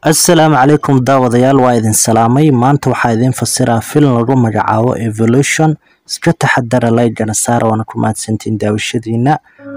Assalaamu calaykum daawadayaal waa idin salaamay maanta waxaa idin fasiraa filim lagu magacaabo Evolution iska taxadara like-gana saara waana ku mahadsantihiin daawashadiina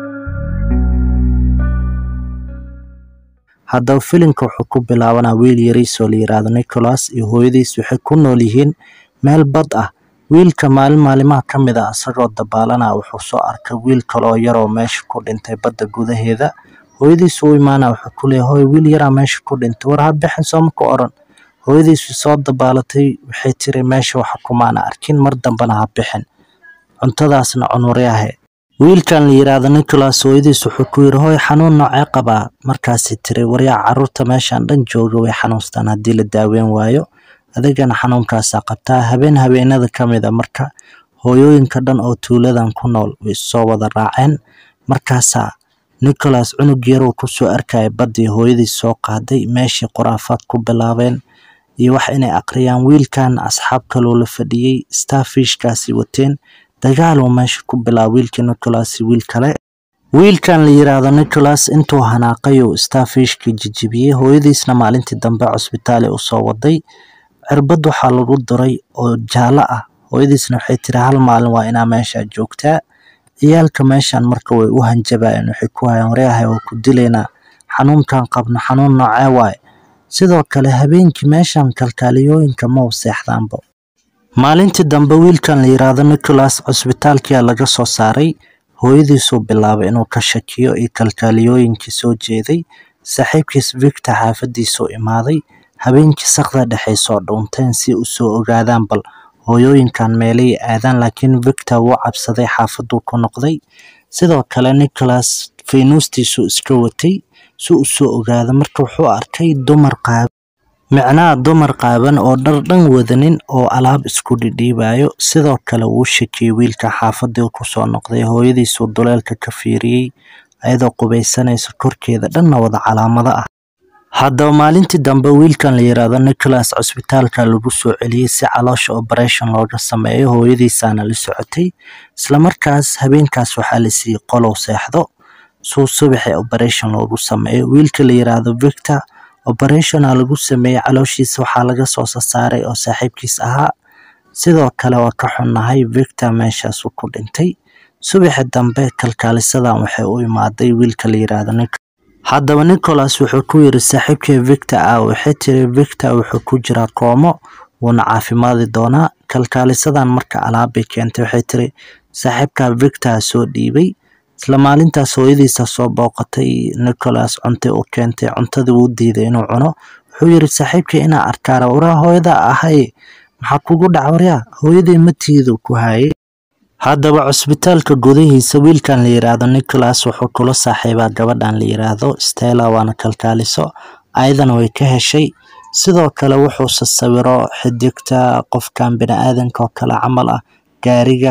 haddaba filimka wuxuu ku bilaabanaa wiil yariis oo la yiraahdo Nicholas iyo hooyadiis waxay ku nool yihiin meel bad ah wiilka maalin maalimaha ka mid ah isagoo dabaalanaya wuxuu soo arkay wiil kale oo yar oo meesha ku dhintay badda gudaheeda hooyadiis u imaanaya wuxuu ku leeyahay hooyo wiil yaraa meesha ku dhintay war ha bixin sooma ku oran hooyadiis soo dabaalatay waxay tiri meesha waxa kumaana arkin mar dambana ha bixin cuntadaasna cunuryahe wiilkan la yiraahdo Nicholas hooyadiis wuxuu ku yiri hooy xanuun noocee qabaa markaasi tiri waryaa caruurta meeshan dhan jooga way xanuunstaan haddii la daaweyn waayo adigana xanuunkaasaa qabtaa habeen habeenada ka mid a marka hooyooyinka dhan oo tuuladan ku nool way soo wada raaceen markaasaa Nicholas cunug yar uu kusoo arkaya baddii hooyadiis soo qaaday meeshii qoraafaad ku bilaabeen iyo wax inay aqriyaan wiilkan asxaab kaloo la fadhiyey starfishkaasi wateen dagaal uu meesha ku bilaabay wiilkii Nicholas iyo wiil kale wiilkan la yiraahdo Nicholas intuu hanaaqay uu starfishkii jijibiyey hooyadiisna maalintii dambe cusbitaal ay usoo waday cirbad waxaa lagu duray oo jaallo ah hooyadiisna waxay tiri hal maalin waa inaa meesha joogtaa ciyaalka meeshan marka way u hanjabayeen waxay ku hayaan waryahay oo ku dilaynaa xanuunkan qabno xanuun noocee waaye sidoo kale habeenkii meeshan kalkaaliyooyinka ma u seexdaanba maalintii dambe wiilkan la yiraahdo Nicholas cusbitaalkiyaa laga soo saaray hooyadiisuu bilaabay inuu ka shakiyo iyo kalkaaliyooyinkii soo jeeday saaxiibkiis Victor xaafadiisuu imaaday habeenkii saqda dhexay soo dhuunteen si u soo ogaadaan bal hooyooyinkan meelay aadaan laakiin Victor wuu cabsaday xaafaduu ku noqday sidoo kale Nicholas faynuustiisuu iska watay si uu soo ogaado marka wuxuu arkay dumar qaab micnaha dumar qaaban oo dhar dhan wadanin oo alaab isku dhidhiibayo sidoo kale wuu shakiyey wiilka xaafadii kusoo noqday hooyadiisuu duleelka ka fiiriyey ayadoo qubaysanaysa korkeeda dhanna wada calaamado ah haddaba maalintii dambe wiilkan la yiraahdo Nicholas cusbitaalka lagu soo celiyey si caloosha operation looga sameeyo hooyadiisaana la socotay isla markaas habeenkaas waxaa la siiyey qolow seexdo suu subaxii operation loogu sameeyo wiilka la yiraahdo Victor operationa lagu sameeyey calooshiisa waxaa laga soo saaray oo saaxiibkiis ahaa sidoo kale waa ka xunnahay Victor meeshaasuu ku dhintay subaxi dambe kalkaalisadan waxay u imaaday wiilka la yiraahdo Nicholas haddaba Nicholas wuxuu ku yiri saaxiibkii Victor ah waxay tiri Victor wuxuu ku jiraa koomo wuuna caafimaadi doonaa kalkaalisadan marka alaabbay keentay waxay tiri saaxiibka Victor soo dhiibay isla maalintaas hooyadiisa soo booqatay Nicholas cuntay u keentay cuntadii wuu diiday inuu cuno wuxuu yiri saaxiibkii inaa arkaara waraa hooyada ahay maxaa kugu dhac waryaa hooyadii matiidu ku hayay haddaba cusbitaalka gudihiisa wiilkan la yiraahdo Nicholas wuxuu kula saaxiibaa gabadhan la yiraahdo Stella waana kalkaaliso ayadana way ka heshay sidoo kale wuxuu sawiro xidigta qofkan bini'aadanka oo kale camal ah gaariga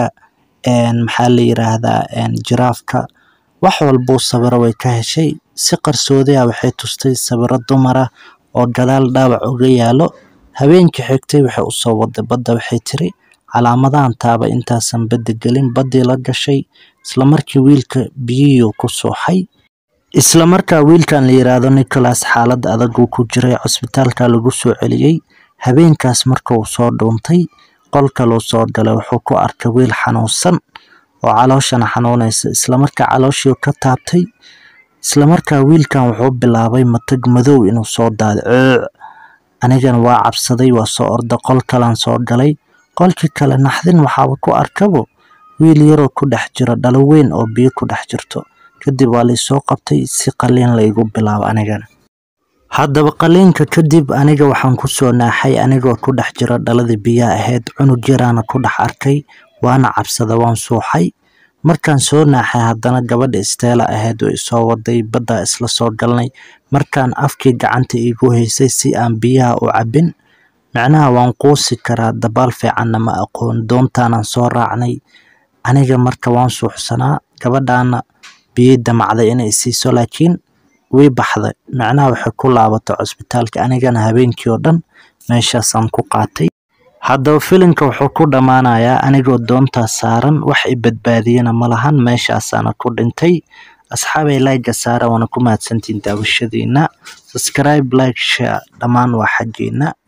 maxaa la yiraahdaa jiraafka wax walbuu sawiro way ka heshay si qarsoodi ah waxay tustay sawiro dumar ah oo gadaal dhaawac uga yaalo habeenkii xigtay waxay usoo waday badda waxay tiri calaamadahan taaba intaasan badda gelin baddii la gashay isla markii wiilka biyihii ku suuxay isla markaa wiilkan la yiraahdo Nicholas xaalad adag uu ku jiray cusbitaalka lagu soo celiyey habeenkaas marka uu soo dhuuntay qolka loo soo galay wuxuu ku arkay wiil xanuunsan oo calooshana xanuunaysa isla markaa calooshii ka taabtay isla markaa wiilkan wuxuu bilaabay matag madow inuu soo daado anigana waa cabsaday waa soo orda qol kalan soo galay qolkii kale naxdin waxaaba ku arkabo wiil yaroo ku dhex jiro dhalo weyn oo biyo ku dhex jirto kadib waa laysoo qabtay si qaliin laygu bilaabo anigana haddaba qaliinka kadib aniga waxaan kusoo naaxay anigoo ku dhex jiro dhaladii biyaha ahayd cunug yaraana ku dhex arkay waana cabsada waan suuxay markaan soo naaxay haddana gabadha Stella ahayd oo isoo waday badda isla soo galnay markaan afkii gacanta iigu haysay si aan biyaha u cabbin macnaha waan quusi karaa dabaal fiicanna ma aqoon doontaanaan soo raacnay aniga marka waan suuxsanaa gabadhaana biyey damacday inay siiso laakiin way baxday macnaha waxay ku laabatay cusbitaalka anigana habeenkii oo dhan meeshaasaan ku qaatay haddaba filimka wuxuu ku dhammaanayaa anigoo doontaas saaran wax i badbaadiyana ma lahan meeshaasaana ku dhintay asxaabay like saara waana ku mahadsantihiin daawashadiina subscribe like share dhammaan waa xaggeena